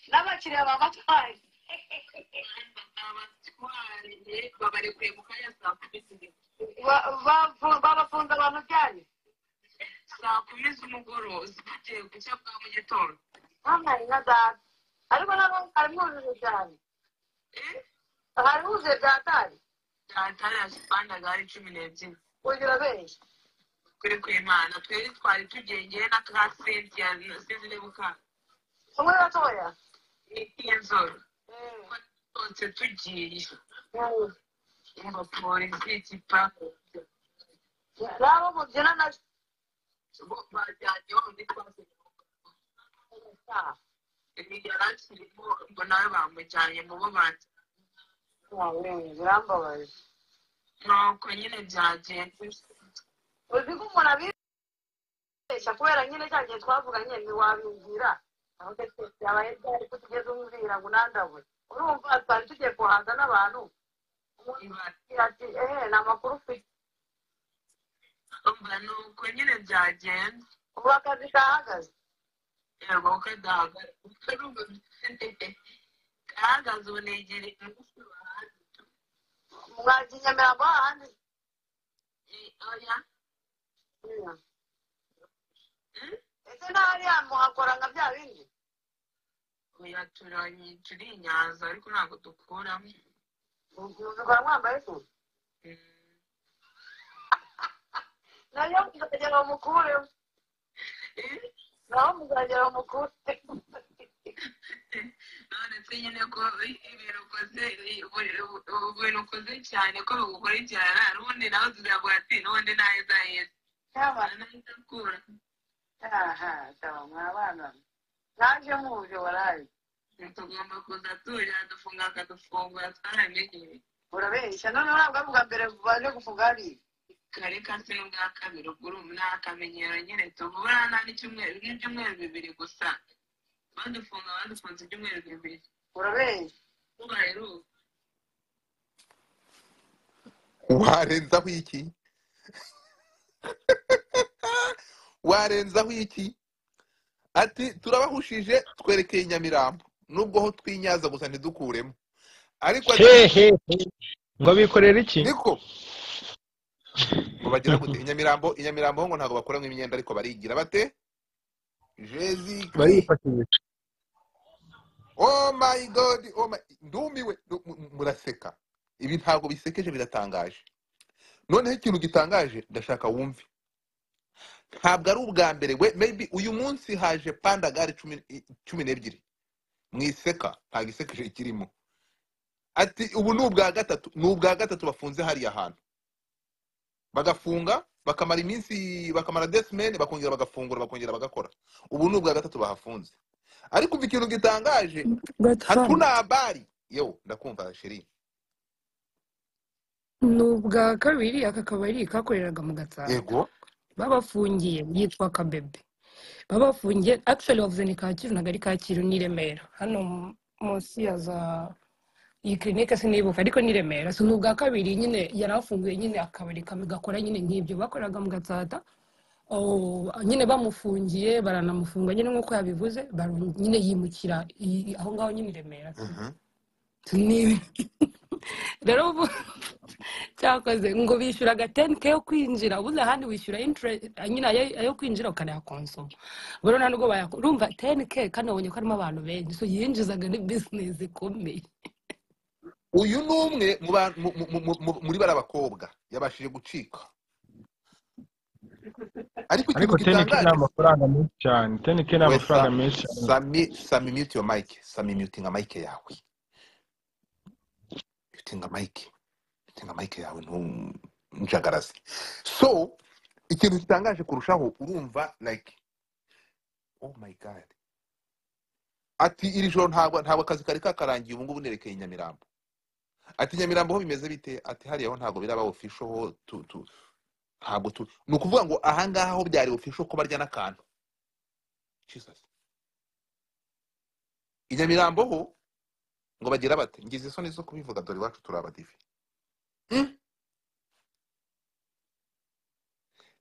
n'abakiriya babatwaye babafunze abantu byanyu saa kumi z'umugoroba zigiye gucya bwa mu gitondo bambaye nka data ariko nabo hari mwujuje cyane hari huzuye bya tari tatara ya sipanda gari cumi n'ebyiri ugira benshi kuri kwimana twari twari tugengeye na ka sentiya sinzi niba ukana umwe gatoya n'inzoro twose tugiye umva polisi kipapo n'abo mubyina na bajyanye wa muri twase yari akirimo ngo nawe bamujyanye mu bo banjye birambabaje nuko nyine byagenze uzi ko umuntu abibeshya kubera nyine cya gihe twavuga nyine ntiwabibwira ahubwo twese yabaye byari ko tugeze umubwira ngo unandawe urumva twari tugiye guhaza n'abantu umuntu ibara agira ati ehe ni amakuru ufite umva nuko nyine byagenze ubu akazi kahagaze yego kadahagaze ukarumva kahagaze ubu negereye umugufi wahanze mwagiye i nyamirambo hahandi oya ese n'ahariya muhakora nka bya bindi oya turanye turi i nyanza ariko ntabwo dukuramo mubikora mwambaye se Mm, nayo muzagera bumukuremo eh, naho muzagera bumukuremo none uretse nyine ko ibintu ukoze ibintu ukoze cyane ko bigukurikirana n'ubundi nawe tuzavuga ati n'ubundi naheza heza yaba naheza akura aha saba mwabana naje muje waraye tugomba kuza tujya dufunga akadufungura twaramenyereye urabeshya none ntabwo ari ubwa mbere baje gufunga hariya kare kasi n'ubwa kabiri ubwo ni akamenyero nyine tuvura nta n'icyumweru n'ibyumweru bibiri gusa badufunga badufunze ibyumweru bibiri urabeshya tubaheruka warenzaho iki warenzaho iki ati turabahushije twerekeye nyamirambo nubwo ho twinyaza gusa ntidukuremo ariko ati hehe ngo bikorera iki niko ngo bagira gute inyamirambo inyamirambo ho ngo ntabwo bakoramo imyenda ariko barigira bate jezi kri barifashisha oh my god oh my ndumiwe ndu- mu- mu- muraseka ibi ntabwo bisekeje biratangaje noneho ikintu gitangaje ndashaka wumve ntabwo ari ubwa mbere we maybe uyu munsi haje panda gare cumi i- cumi n'ebyiri mu iseka ntabwo isekeje kirimo ati ubu ni ubwa gatatu ni ubwa gatatu bafunze hariya hantu bagafunga bakamara iminsi bakamara desimene bakongera bagafungura bakongera bagakora ubu ni ubwa gatatu bahafunze ariko umva ikintu gitangaje gatanu hakuna habari yewe ndakumva sheri ni ubwa kabiri aka kabari kakoreraga mu gatsata yego babafungiye yitwa kabebe babafungiye actually wavuze ni kacyiru ntabwo ari kacyiru ni i remera hano mu- munsi ya za iyi kirinike sinibuka ariko ni i remera si ni ubwa kabiri nyine yari afunguye nyine akabari kamwe gakora nyine nk'ibyo bakoraga mu gatsata Oh, nyine bamufungiye baranamufunga nyine nk'uko yabivuze baru- nyine yimukira i- aho ngaho nyine i remera Mhm. nibi rero ubu cyakoze ngo bishyuraga teni ke yo kwinjira ubuze ahandi wishyura interest nyine ayo ayo kwinjira ukanayakonsoma rero nta nubwo bayakora urumva teni ke kandi wabonye ko harimo abantu benshi so yinjizaga ni bizinesi ikomeye uyu ni umwe mu ba- mu- mu- mu- mu- muri bariya bakobwa yabashije gucika ariko ariko ikintu tenike ni gitangaje amafaranga menshi cyane tenike ni we amafaranga sa menshi cyane sami sami mute your mic sami mutinga mic yawe mutinga mic mutinga mic yawe ntujagaraze so ikintu gitangaje kurushaho urumva like oh my god ati iri joro ntabwo ntabwo akazi kari kakarangiye ubu ngubu nerekeye i nyamirambo ati nyamirambo ho bimeze bite ati hariya ho ntabwo biraba official ho tu tu ntabwo tu ni ukuvuga ngo ahangaha ho byari official ko barya n'akantu jesus i nyamirambo ho ngo bagira bati ngize isoni zo kubivuga dore iwacu turabadive Mm.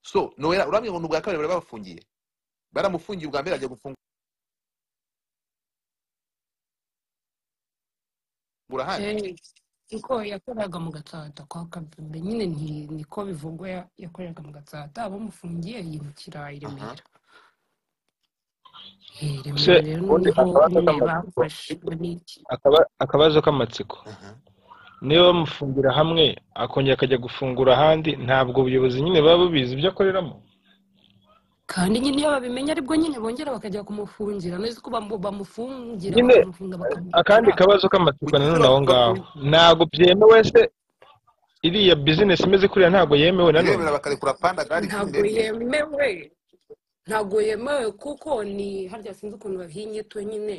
so nowera urambwira ngo ni ubwa kabiri bari bafungiye baramufungiye ubwa mbere ajya gufungwa burahari Eh, kuko yakoraga mu gatsata kwa kabembe nyine nti- niko bivugwa ya- yakoreraga mu gatsata abamufungiye yimukira i remera Eh, i remera Se- rero ubundi niho akabazo nyine k'amatsiko bamfashe muri iki akaba- akabazo k'amatsiko Aha. niba bamufungira hamwe akongera akajya gufungura ahandi ntabwo ubuyobozi nyine baba bubizi ibyo akoreramo kandi nyine iyo babimenya aribwo nyine bongera bakajya kumufungira neza ko bamu- bamufungira nyine bakamufunga akandi bakamwicira kabazo k'amatsiko nanone Bugesera aho bavuga ko ngaho ntabwo byemewe se iriya bizinesi imeze kuriya ntabwo yemewe nanone birebera bakarekura panda gari ntabwo yemewe ntabwo yemewe kuko ni harya sinzi ukuntu babiha inyito nyine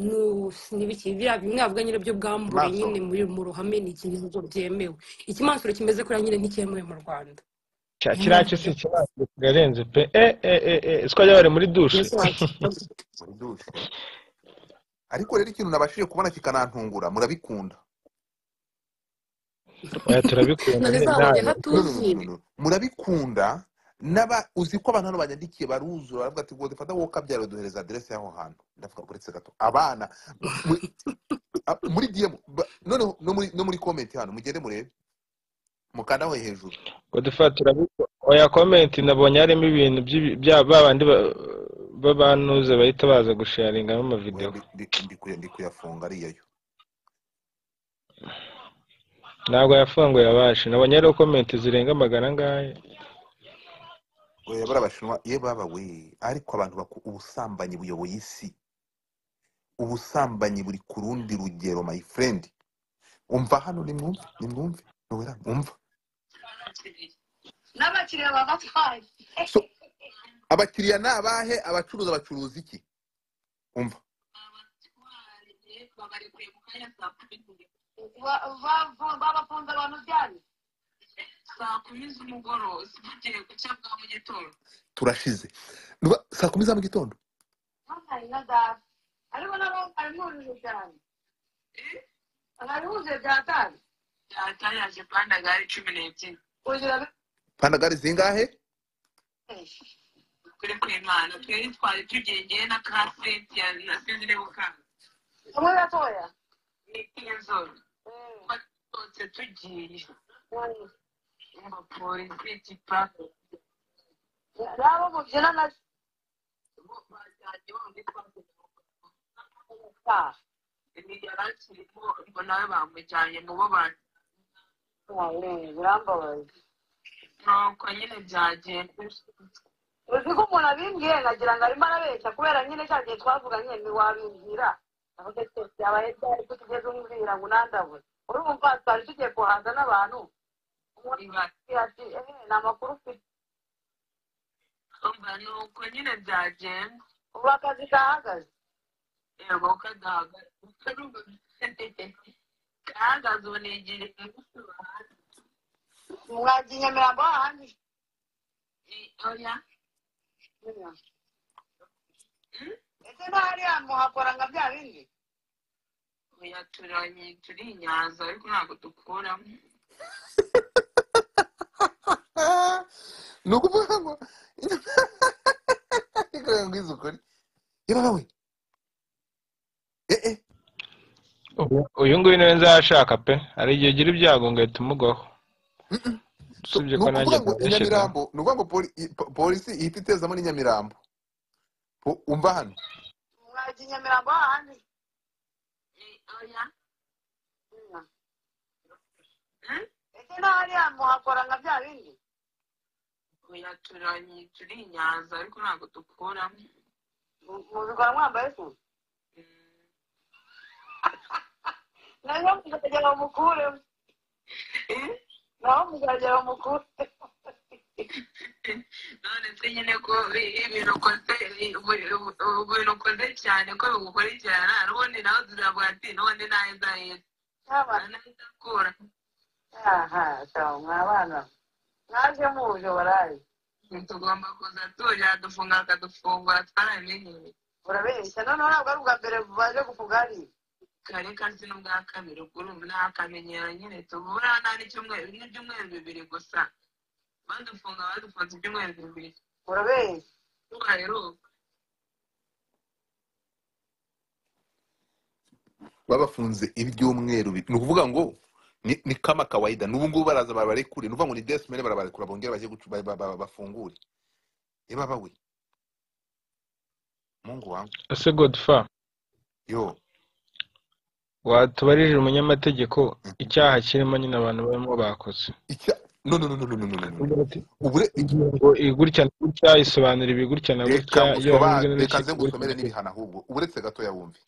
nu- n'ibiki biriya bimwabwa nyine byo bwambure nyine maso muri mu ruhame ni ikintu ntabwo byemewe ikimansuro kimeze kuriya nyine nticyemewe mu rwanda Cya- niyo kiriya mpamvu cyo si ibyo ikibazo kirarenze pe e e e e siko wajya bari muri dushe mbese wakikoze muri dushe ariko rero ikintu nabashije kubona kikanantungura murabikunda oya turabikunda none zabonye nyine ntayo No, no, no, no, hatuzuye no, no. murabikunda n'aba uzi ko abantu hano banyandikiye baruzura baravuga ati ngo dufata wowe ukabyara uduhereza aderesi y'aho hantu ndavuga uretse gato abana mu- a- muri diyemu ba- noneho no muri no muri komenti hano mugende murebe mukandaho hejuru ngo dufata turabikunda oya komenti nabonye harimo ibintu by'ibi- bya ba bandi ba- b'abanuze bahita baza gusharingamo Oya, amavidewo ndi ndi- ndi kuya- ndi kuyafunga ariyo yo ntabwo yafunguye abashi nabonye hariho komenti zirenga magana angahe oya barabashinwa ye baba we ariko abantu baku ubusambanyi buyoboye isi ubusambanyi buri ku rundi rugero my friend umva hano nimwumve nimwumve nowera umva n'abakiriya babatwaye so abakiriya ni abahe abacuruza bacuruza iki umva abatwariye babarekuye mu kanya saa kumi n'umwe Ba- ba- babafunze abantu ryari saa kumi z'umugoroba zigiye guca bwa mu gitondo turashize Nuba- saa kumi za mu gitondo hari na data hariho n'abamurije cyane harihuze bya tanu data yaje pandagari cumi n'ebyiri kugira ngo pandagari zingahe kuri ku imana twari twari tugengeye na ka sentiya na sinzireho kanga kamwe gatoya n'izo twatotse tugiye abapolisi kipa n'abo mubyina na bo bajyanye wa muri twakugira sitari ni yari akirimo ngo nawe bamujyanye mu bo bantu birambabaza nuko nyine byagenze uzi ko umuntu abimbwiye nkagira ngo arimo arabeshya kubera nyine cya gihe twavuga nyine ntiwabimbwira avuga ati byabaye byari kutigeze umubwira ngo unandawe urumva twari tugiye guhaza n'abantu umuntu ibara akubwira ati ehe ni amakuru ufite umva nuko nyine byagenze ubu akazi gahagaze yego kagahagaze karumva kahagaze ubu nigira umunsi wanjye mwagiye nyamirambo hahandi oya mm, ese ntahariya muhakora nka bya bindi oya turanye turi i nyanza ariko ntabwo dukuramo Ah, ni ukuvuga ngo reka ngwize ukuri yewe we eh eh Ubu- uyu nguyu niwe nzashaka pe hari igihe ugira ibyago ngahita umugwaho So, usibye ni ko nanjye ukuvuga ngo nzabishyizeho inyamirambo ni ukuvuga ngo poli- i- po- polisi ihita itezamo n'inyamirambo Po- umva hano mwagiye nyamirambo hahandi Eh, oya mm, ese ntahariya muhakora nka bya bindi oya turanye turi i nyanza ariko ntabwo dukuramo mubikora mwambaye ku Mm. nayo muzagera mukuremo Eh? naho muzagera mukuremo none se nyine ko ibintu ukoze ibintu ukoze cyane ko bigukurikirana n'ubundi nawe tuzavuga ati n'ubundi nawe nzaheza n'abana nawe ndakura aha sawa mwabana mwaje muje baraye tugomba kuza tujya dufunga akadufungura twarabimenyeye urabeshya noneho ntabwo ari ubwa mbere baje gufuga hariya kare kasi n'ubwa kabiri kuri ubu ni akamenyero nyine tubura nta n'icyumweru n'ibyumweru bibiri gusa badufunga badufunze ibyumweru bibiri urabeshya tubaheruka babafunze ibyumweru bi- ni ukuvuga ngo ni ni kama kawaida n'ubu ngubu baraza barabarekure ni ukuvuga ngo ni death mail barabarekura bongere bajye gucu- ba- ba- ba- bafungure eba bawe mungu wangu ese godifa yo watubarije umunyamategeko icyaha kirimo nyine abantu barimo bakoze icya no no no no no no no no ubure ingingo igutya na gutya isobanura ibi gutya na gutya reka iyo ngusoba- waranzwe reka nze n'urukiko ngusomere gutya. n'ibihano ahubwo uretse gatoya wumve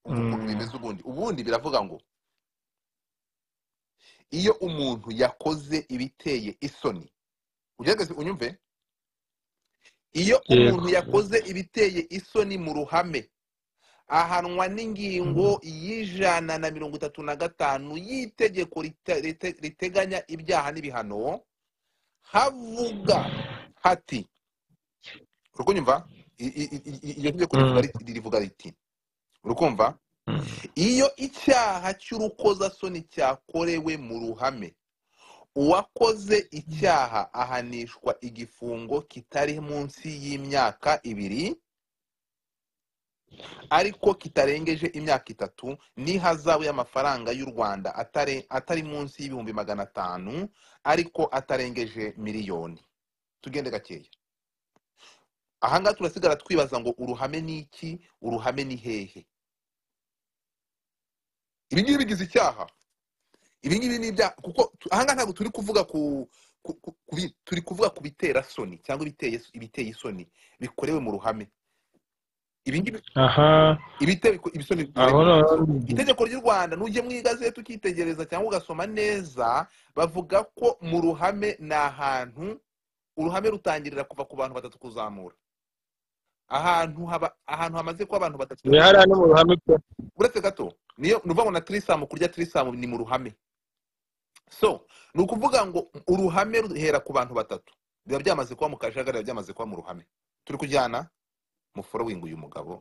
umva ukuntu Mm. bimeze ubundi ubundi biravuga ngo iyo umuntu yakoze ibiteye isoni ugerageze unyumve iyo umuntu yego yakoze ibiteye isoni mu ruhame ahanwa n'ingingo y'ijana na mirongo itatu na gatanu y'itegeko rite- rite- riteganya ibyaha n'ibihano havuga hati urukunyumva iryo tegeko rivuga Mm, riti- rivuga riti urukumva mm, iyo icyaha cy'urukozasoni cyakorewe mu ruhame uwakoze icyaha ahanishwa igifungo kitari munsi y'imyaka ibiri ariko kitarengeje imyaka itatu n'ihazabu y'amafaranga y'u rwanda atari atari munsi y'ibihumbi magana atanu ariko atarengeje miliyoni tugende gakeya ahangaha turasigara twibaza ngo uruhame ni iki uruhame ni hehe ibi ngibi bigize icyaha ibi ngibi ni ibyaha kuko tu- ahangaha ntabwo turi kuvuga ku ku- ku- ku bi- turi kuvuga ku bitera soni cyangwa ibiteye ibiteye isoni bikorewe mu ruhame ibi ngibi aha ibiteye ko- ibisoni aho bikorewe noneho itegeko ry'u rwanda nujye mu igazeti ukitegereza cyangwa ugasoma neza bavuga ko mu ruhame ni ahantu uruhame rutangirira kuva ku bantu batatu kuzamura ahantu haba ahantu hamaze kuba abantu batatu ibihara ni mu ruhame pe uretse gato niyo ni ukuvuga ngo na tirisamu kurya tirisamu ni mu ruhame so ni ukuvuga ngo uruhame ruhera ku bantu batatu biba byamaze kuba mu kajagari biba byamaze kuba mu ruhame turi kujyana mu forowingi uyu mugabo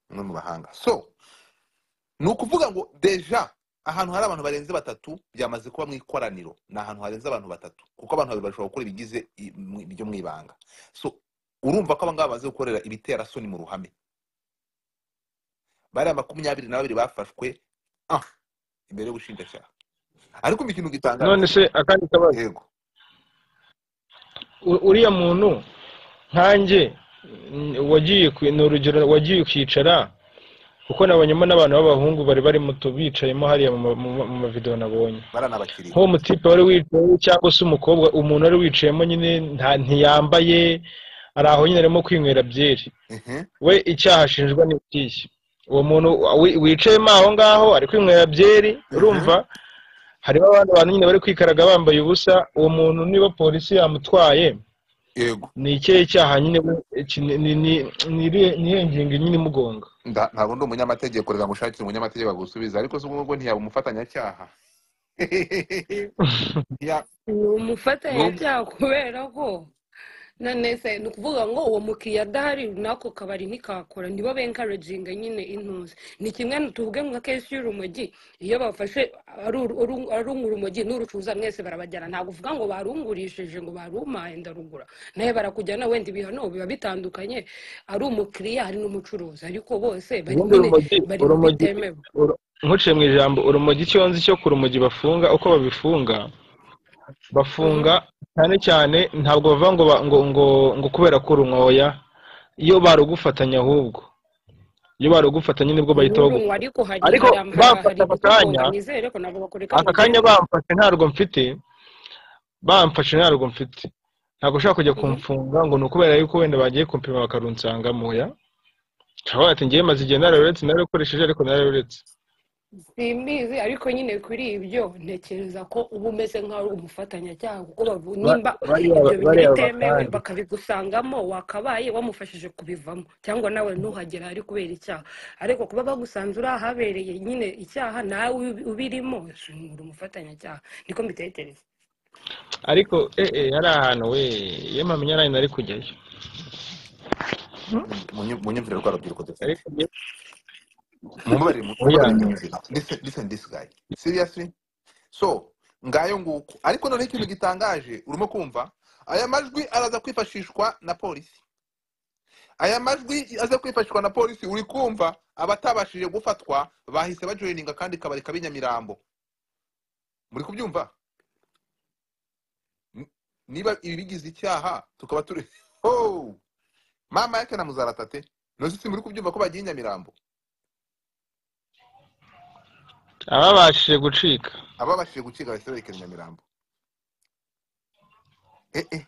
umwe mu bahanga so ni ukuvuga ngo deja ahantu hari abantu barenze batatu byamaze kuba mu ikoraniro ni ahantu harenze abantu batatu kuko abantu babiri bashobora gukora ibigize i- mu- ibyo mu ibanga so urumva ko abangaba bamaze gukorera ibitera soni mu ruhame bariya makumyabiri na babiri bafashwe ah, imbere y'ubushinjacyaha ariko umva ikintu gitangaje none se akandi kabazo yego u- uriya muntu nkanjye mm, wagiye ku- ni urugero wagiye ukicara kuko nabonyemo n'abantu b'abahungu bari bari muto bicayemo hariya mu ma- mu ma- mu mavidewo nabonye baranabakiriye nk'uwo mutipe wari wicaye cyangwa se umukobwa umuntu wari wicayemo nyine nta- ntiyambaye ari aho nyine arimo kwinywera byeri Mhm. we icyaha ashinjwa ni ikihe uwo muntu wi- wicayemo aho ngaho ari kwinywera byeri urumva harimo abandi bantu nyine bari kwikaraga bambaye ubusa uwo muntu niba polisi yamutwaye yego ni ikihe cyaha nyine we- iki- ni- ni- ni- ni irihe- ni iyihe ngingo nyine imugonga Nda- ntabwo ndi umunyamategeko reka ngushakire umunyamategeko agusubiza ariko se ubwo ntiyaba umufatanyacyaha Ya- uwo ngo- mufatanyacyaha kubera ko none se ni ukuvuga ngo uwo mukiriya adahari n'ako kabari ntikakora nibo benkarajinga nyine intuzi ni kimwe tuvuge nka kesi y'urumogi iyo bafashe aru- aru- arunga urumogi n'urucuza mwese barabajyana ntabwo uvuga ngo barungurishije ngo barumpaye ndarugura nawe barakujyana wenda ibihano biba bitandukanye ari umukiriya ari n'umucuruzi ariko bose bari ubundi nyine urumogi bari mu urumogi bitemewe uru- nkuciye mu ijambo urumogi icyo nzi cyo ku rumogi bafunga uko babifunga Mhm. bafunga cyane cyane ntabwo bavuga ngo ba- ngo ngo ngo kubera ko urunwoya iyo barugufatanya ahubwo iyo barugufatanye nibwo bahita n'urunwa bagufata ariko hari ariko hari ama- ha- hari bamfata aka ibitungonga kanya nizere ko ntabwo bakureka ngo aka kanya ugende bamfashe ntarwo mfite bamfashe ntarwo mfite ntabwo ushaka kujya Mhm. kumfunga ngo ni ukubera yuko wenda bagiye kumpima bakarunsangamo ya cyangwa ati ngewe maze igihe nararuretse nararukoresheje ariko nararuretse simbizi ariko nyine kuri ibyo ntekereza ko uba umeze nk'aho uri umufatanyacyaha kuko bavu- Ba- nimba bariya ibyo bintu bariya bitemewe bakandi bakabigusangamo wakabaye wamufashije kubivamo cyangwa nawe ntuhagera ari kubera icyaha ariko kuba bagusanze uri ahabereye nyine icyaha nawe ubi- ubirimo uri umufatanyacyaha niko mbitekereza ariko eh eh hari ahantu we iyo mpamenya nawe nari kujyayo munyu- munyumvire rwa rubyiruko dufite ariko njye- mumbabarire mu- oya mumbabarire munyumvire listen listen this guy seriously so ngayo nguko ariko noneho ikintu gitangaje urimo kumva aya majwi araza kwifashishwa na polisi aya majwi aza kwifashishwa na polisi uri kumva abatabashije gufatwa bahise bajoyininga kandi kabari kabi nyamirambo muri kubyumva N- niba ibi bigize icyaha tukaba turi Oh! mama yake na muzaratate ntuzi si muri kubyumva ko bagiye i nyamirambo ababashije gucika ababashije gukiga bahise berekeza i nyamirambo eh, eh.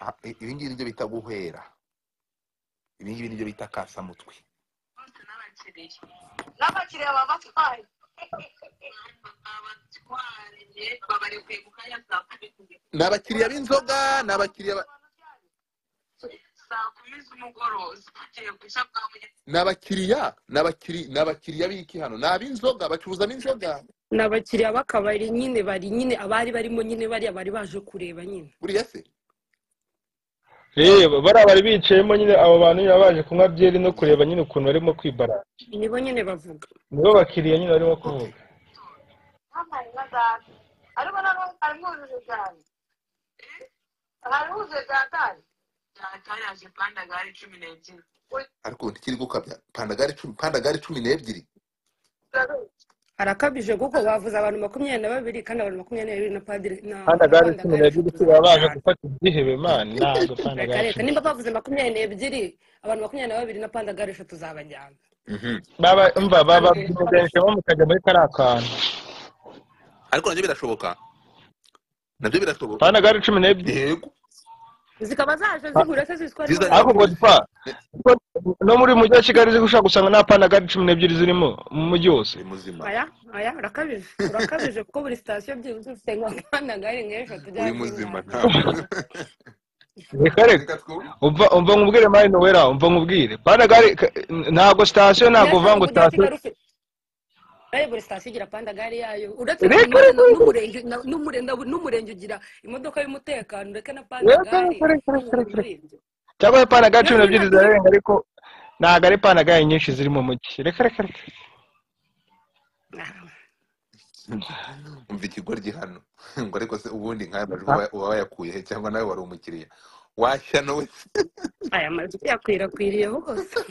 Ah, i- ibi ngibi nibyo bita guhwera ibi ngibi nibyo bita kasamutwe bose n'abakiriya n'abakiriya babatwaye abatwariye babarekuye ku kanya saa kumi z'umugoroba. ni abakiriya b'inzoga ni abakiriya ba- saa kumi z'umugoroba tugiye guca bwa mugenzi ni abakiriya ni abakiri- ni abakiriya b'iki hano ni ab'inzoga bacuruzamo inzoga ni abakiriya b'akabari nyine bari nyine abari barimo nyine bariya bari baje kureba nyine buriya se reba bariya bari bicayemo nyine abo bantu nyine baje kunywa byeri no kureba nyine ukuntu barimo kwibara nibo nyine bavuga nibo bakiriya nyine barimo kuvuga n'amari na data ariko nabo harimo ubujuje cyane harimo ubujuje bwa data atari yaje panda gare cumi n'ebyiri ariko ntikiri gukabya pandagari cumi pandagari cumi n'ebyiri harakabije kuko bavuze abantu makumyabiri na babiri kandi abantu makumyabiri na babiri na padiri na kandi agare na cumi n'ebyiri si baba baje gufata ibyihebe mani ntabwo kandi reka agare reka cumi nimba bavuze makumyabiri n'ebyiri abantu makumyabiri na babiri na pandagare eshatu zabajyana Mhm. baba mva baba bimuganishemo mukajya muri kariya kantu ariko nabyo birashoboka nabyo birashoboka kandi agare cumi n'ebyiri yego zikaba zaje zihura se ziswa Zizanye- ariko ngo n'ubundi dipa no muri uyu mujyi wa kigali ziri gushaka gusanga nta panda gare cumi n'ebyiri zirimo mu mujyi wose ni muzima aya aya urakabije urakabije kuko buri sitasiyo byibuze ufite nka pandagare nk'eshatu uri byaba muzima zingana ntabwo reka reka reka twumve umva umva nkubwire mani wera umva nkubwire panda gare ka- ntabwo sitasiyo ntabwo uvuga ntabwo ngo ujya sitasiyo kigali ufite Ayo buri sitasiyo igira pandagare yayo uretse Reka, kaminuza reka, reka. n'umurenge na- n'umure- na- n'umurenge ugira imodoka y'umutekano ureke na Reka, pandagare reka, reka, reka, biri reka. muri ibyo cyangwa pana ga Rero cumi n'ebyiri nyine turi- zirarenga ariko ntabwo ari pana ga nyinshi ziri mu mujyi reka reka reka Ah, ikigoryi hano ngo ariko se ubundi nk'aya majwi uba uba wayakuye he cyangwa nawe wari umukiriya washyano we aya majwi yakwirakwiriyeho hose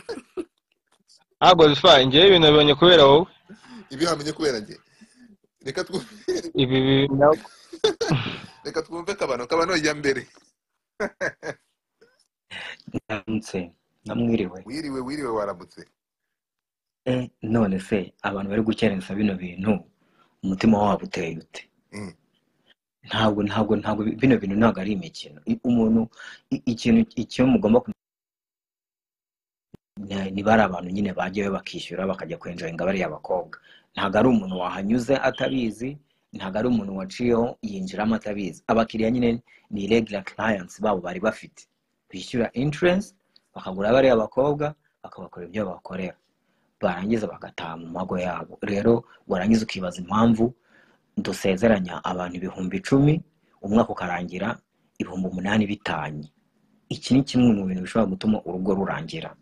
ntabwo zifa ngewe ibintu bibonye kubera wowe ibi wamenye kubera njye reka twumve ibi bi- na- reka twumve kabano kabano jya mbere ndamutse namwiriwe wiriwe wiriwe waramutse Eh, none se abantu bari gukerensa bino bintu umutima wabo uteye ute Mm. ntabwo ntabwo ntabwo bino bintu ntabwo ari imikino I- umuntu i- ikintu icyo mugomba kumenya ni- ni bari abantu nyine bajyayo bakishyura bakajya kwenjoyinga bariya bakobwa ntabwo ari umuntu wahanyuze atabizi ntabwo ari umuntu waciyeho yinjiramo atabizi abakiriya nyine ni regular clients babo bari bafite bishyura insurance bakagura bariya bakobwa bakabakorera ibyo babakorera barangiza bagataha mu mago yabo rero warangiza ukibaza impamvu dusezeranya abantu ibihumbi icumi umwaka ukarangira ibihumbi umunani bitanye iki ni kimwe mu bintu bishobora gutuma urugo rurangira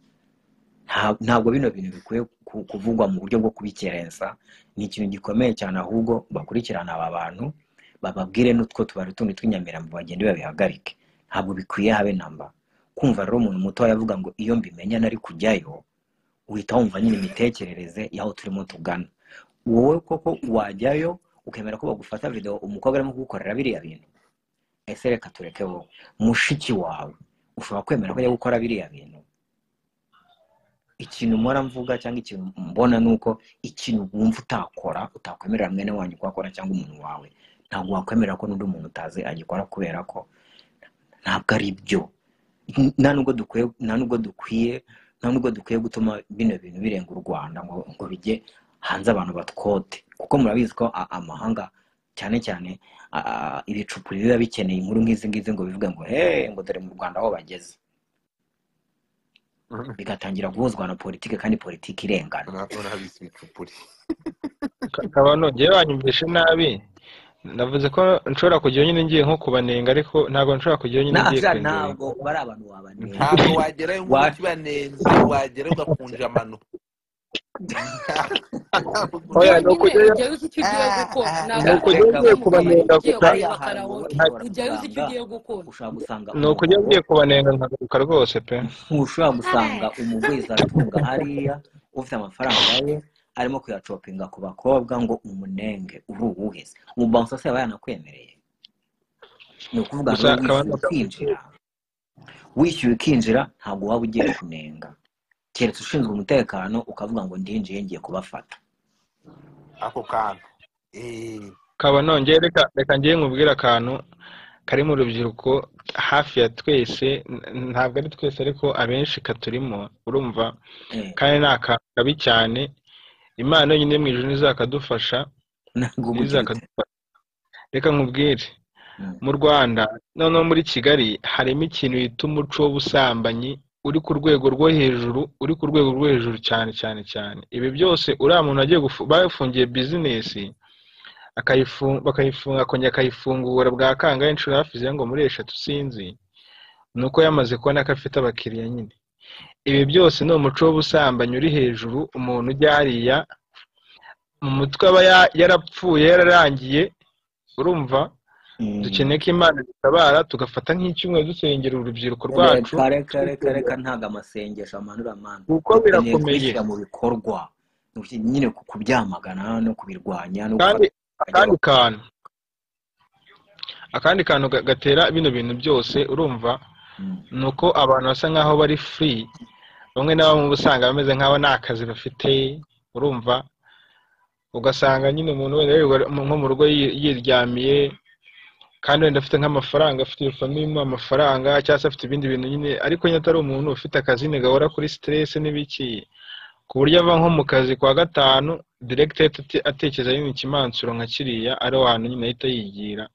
Nta- ntabwo bino bintu bikwiye ku- kuvugwa mu buryo bwo kubikerensa ni ikintu gikomeye cyane ahubwo bakurikirana aba bantu bababwire n'utwo tubari tundi tw'inyamirambo bagende babihagarike ntabwo bikwiye habe namba kumva rero umuntu mutoya avuga ngo iyo mbimenya nari kujyayo uhita wumva nyine imitekerereze y'aho turimo tugana wowe koko wajyayo ukemera ko bagufata videwo umukobwa arimo kugukorera biriya bintu ese reka tureke wowe mushiki wawe ushobora kwemera ko ajya gukora biriya bintu ikintu mpora mvuga cyangwa ikintu mbona ni uko ikintu wumva utakora utakwemerera mwene wanyu kuhakora cyangwa umuntu wawe ntabwo wakwemerera ko n'undi muntu utazi agikora kubera ko ntabwo ari byo nta nubwo dukwiye nta nubwo dukwiye nta nubwo dukwiye gutuma bino bintu birenga u rwanda ngo ngo bijye hanze abantu batwote kuko murabizi ko a- amahanga cyane cyane a- a- ibicupuri biba bikeneye inkuru nk'izi ngizi ngo bivuge ngo hey ngo dore mu rwanda aho bageze bigatangira guhuzwa na politiki kandi politiki irengana Ura- urahabise ibicupuri ka- kabano ngewe wanyumvishe nabi navuze ko nshobora kujyayo nyine ngiye nko kubanenga ariko ntabwo nshobora kujyayo nyine ngiye ntabwo kwenjoyinga ntabwo bari abantu wabanenga ntabwo wagerayo Wa- nk'ukibanenze wagerayo ugakunja amano oya ni ukujyayo ujyayo uzi icyo ugiye gukora Ni ukujya ntabwo ugiye kubanenga ugiye gusa kureba ahantu karawoke ushobora ujyayo uzi icyo gusanga ugiye gukora ushobora gusanga ni ukujya umugabo ugiye kubanenga nkagaruka rwose pe ntushobora gusanga umugwizatunga hariya ufite amafaranga ye arimo kuyacopinga ku bakobwa ngo umunenge uri uwuheze umubanza se aba yanakwemereye ni ukuvuga ngo gusa akaba wishyuye ukinjira wishyuye ukinjira ntabwo waba ugiye kunenga keretse ushinzwe umutekano ukavuga ngo ndinjiye ngiye kubafata ako kantu Eh, kaba nongeye reka reka ngiye nkubwire akantu kari mu rubyiruko hafi ya twese n- ntabwo ari twese ariko abenshi katurimo urumva Eh, kandi ni akantu kabi cyane imana yonyine mu ijoro ntizakadufasha ntabwo uba ugifite ntizakadufasha reka nkubwire Mm. mu rwanda noneho muri kigali harimo ikintu bita umuco w'ubusambanyi uri ku rwego rwo hejuru uri ku rwego rwo hejuru cyane cyane cyane ibi byose uriya muntu agiye gufu- bafungiye bizinesi akayifu- bakayifunga akongera akayifungura bwa kangahe inshuro hafi zirenga ngo muri eshatu sinzi ni uko yamaze kubona ko afite abakiriya nyine ibi byose ni umuco w'ubusambanyi uri hejuru umuntu ujya hariya mu mutwe aba ya- yarapfuye yararangiye urumva Mm. dukeneye ko imana dutabara tugafata nk'icyumweru dusengera urubyiruko rwacu reka reka reka reka ntabwo amasengesho amanura amande kuko dukeneye birakomeye kubishyira mu bikorwa Uki- nyine ku- kubyamagana no kubirwanya no kandi gufata abajya akandi kantu akandi kantu ga- gatera bino bintu byose urumva ni uko abantu basa nk'aho bari free bamwe na bamwe uba usanga bameze nk'aho nta kazi bafite urumva ugasanga nyine umuntu wenda yirirwa mu- nko mu rugo yi- yiryamiye kandi wenda afite nk'amafaranga afite iyo famiye imuha amafaranga cyangwa se afite ibindi bintu nyine ariko nyine atari umuntu ufite akazi nyine gahora kuri stress n'ibiki ku buryo ava nko mu kazi kwa gatanu direct ahita ate- atekereza nyine ikimansuro nka kiriya ari ahantu nyine ahita yigira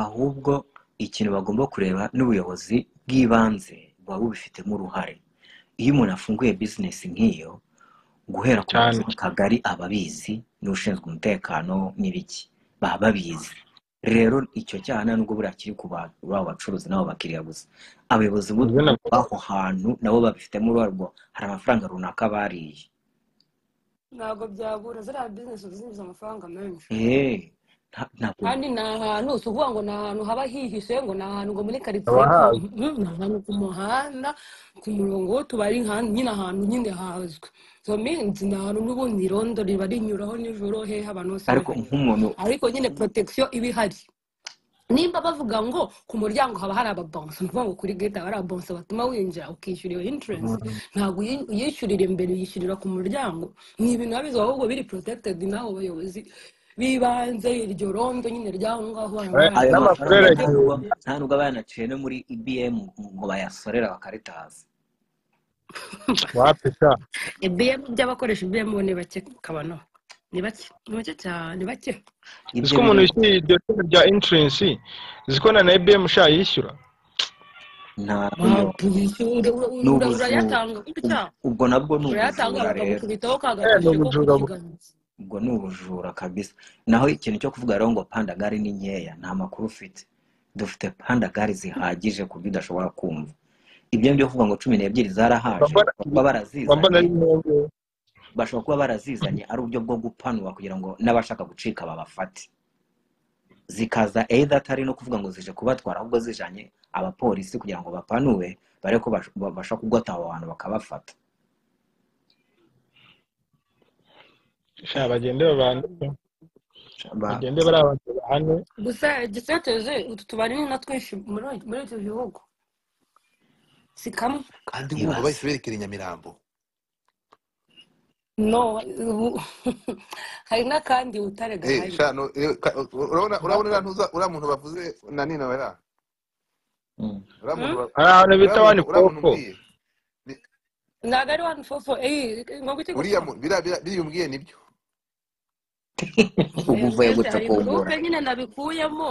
ahubwo ikintu bagomba kureba n'ubuyobozi bw'ibanze buba bubifitemo uruhare iyo umuntu afunguye bizinesi nk'iyo guhera ku cyane muyobozi w'akagari aba abizi n'ushinzwe umutekano n'ibiki baba babizi rero icyo cyaha nta nubwo buriya kiri ku ba- baba bacuruzi n'abo bakiriya gusa abayobozi Ibyo b'u- nabyo b'aho hantu nabo babifitemo uruhare rwo hari amafaranga runaka bariye ntabwo byabura ziriya bizinesi uba zinjiza amafaranga menshi eee nta- ntabwo kandi ni ahantu si ukuvuga ngo ni ahantu haba hihishe ngo ni ahantu ngo muri karitsiye ku abahazi mm, ni ahantu ku muhanda ku murongo w'utubari nka- nyine ahantu nyine hazwi so minsi ni ahantu n'ubundi irondo riba rinyuraho nijoro hehe abantu bose ariko bahanyura nk'umuntu ariko nyine protection iba ihari nimba bavuga ngo ku muryango haba hari ababonsa ni ukuvuga ngo kuri gate haba hari ababonsa batuma winjira ukishyura iyo entrance ntabwo uyi- uyishyurira imbere uyishyurira ku muryango ni ibintu biba bizwi ahubwo biri protected n'abo bayobozi bibanze iryo rondo nyine ry'aho ngaho abantu Eh, ayo mafaranga n'amakorera nta barayategura nubwo igihumbi nta nubwo aba yanaciye no muri ibm ngo bayasorera bakaritaza wapi sha ibiyemu by'abakoresha ibiyemu ni bake kabano ni bake ni bake cyane ni bake uzi ibyo ko umuntu biro yishyuye iryo shuri rya insurance uzi ko na ibm sha yishyura ntabwo ntabwo yishyura ura- ni ura- ubujura urayatanga Ub- gutya ubwo nabwo ni urayatanga ubujura rero bakagukubitaho ka eh ni gatashi ko ku ubujura bu- kiganza ubwo ni ubujura kabisa naho ikintu cyo kuvuga rero ngo pandagari ni nkeya nta makuru ufite dufite pandagari zihagije ku buryo udashobora kumva ibyo byo kuvuga ngo cumi n'ebyiri zarahaje bashobora bambara kuba bambara barazizanye n'imyenda bashobora kuba barazizanye ari uburyo bwo gupanura kugira ngo n'abashaka gucika babafate zikaza either atari no kuvuga ngo zije kubatwara ahubwo zijanye abapolisi kugira ngo bapanure bare ko bash- babasha kugota abo bantu bakabafata sha bagende babane Ba- bagende bari abantu bahane gusa igiteteze utu tubari ni na twinshi muri muri iki gihugu si kamwe kandi nk'ubu ibaze bahise berekera i nyamirambo no ubu- hari n'akandi butare Eh, gahari sha, no, eh, ka- urabona urabona uriya ntuza uriya muntu bavuze na nina wera Mm. uriya muntu ba- hari ahantu uriya bita muntu wani uriya muntu koko umbwiye ni- ntabwo ari wani fofo eyi ngo gute uriya gusa mu- biriya biriya- biriya umbwiye nibyo ubu Eh, uvuye mbese guca hari kumbura gurupe nyine nabikuyemo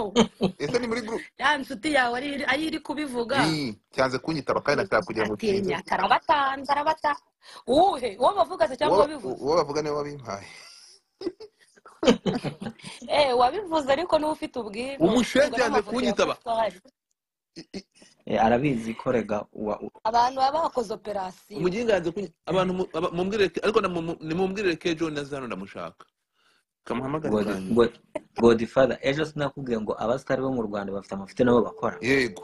ese ni muri group ya nshuti yawe ari ari iri kubivuga Ii, cyanze kunyitaba kandi nataka kugira ngo utinze atinya karabatanze arabata uwuhe uwo bavuga se uwo cyangwa wabivuze uwo bavuga niwe wabimpaye eh wabivuze ariko n'uwo ufite ubwino ubwo umushe n'amafoto cyanze yawe kunyitaba afite ahari Eh, arabizi ko rega wa- u- abantu baba bakoze operasiyo umuginganzi kuny- abantu mu- aba- mumbwire ke- ariko namu- nimubwire kejo na zano ndamushaka kamuhamagare God- bwangu God- godfather ejo sinakubwiye ngo abasitari bo mu rwanda bafite amafuti nabo bakora yego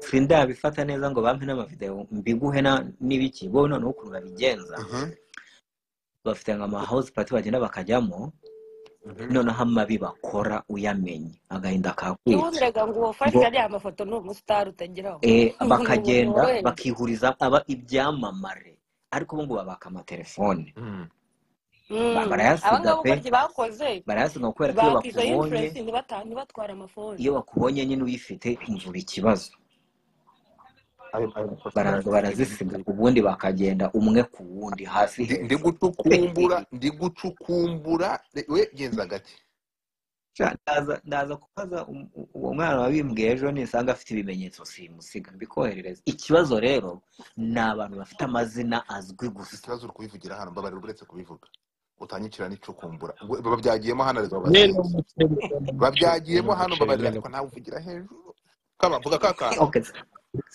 sindabifata neza ngo bampe n'amavideo mbiguhe na- n'ibiki bo noneho ukuntu babigenza Mhm, bafite nka ama house party bagenda bakajyamo mhm. noneho amabi bakora uyamenye agahinda kakwica ntiwemerega ngo ubafashe ngo ariya amafoto ni umusitari utageraho eh, ni umuntu bakagenda woroheje bakihuriza aba ibyamamare ariko ubu ngubu babaka amatelefone Mm. Ba- Mm, aba barayasiga ngaba pe uko bakoze barayasiga kubera ko iyo bakiza bakubonye interest ntibata- ntibatware amafoni iyo bakubonye nyine uyifite umvura ikibazo Ayo- ayo mafoto baraza barazisiga ndayakiriye. ubundi bakagenda umwe ku wundi hasi ndi ndi hejuru gucukumbura ndi gucukumbura re- we genza gake Sha, ndaza ndaza kubaza um- u- uwo mwana wabimbwiye ejo nisanga afite ibimenyetso simusiga mbikoherereza ikibazo rero ni abantu bafite amazina azwi gusa ikibazo uri kubivugira hano mbabarira uretse kubivuga utanyicira n'icukumbura Ubwo babyagiyemo hano ariko mwene babasinzi umuceri mwene umuceri mwene babyagiyemo hano umuceri mbabarira mwene ariko umuceri nawe uvugira hejuru kabavuga ka kantu okay.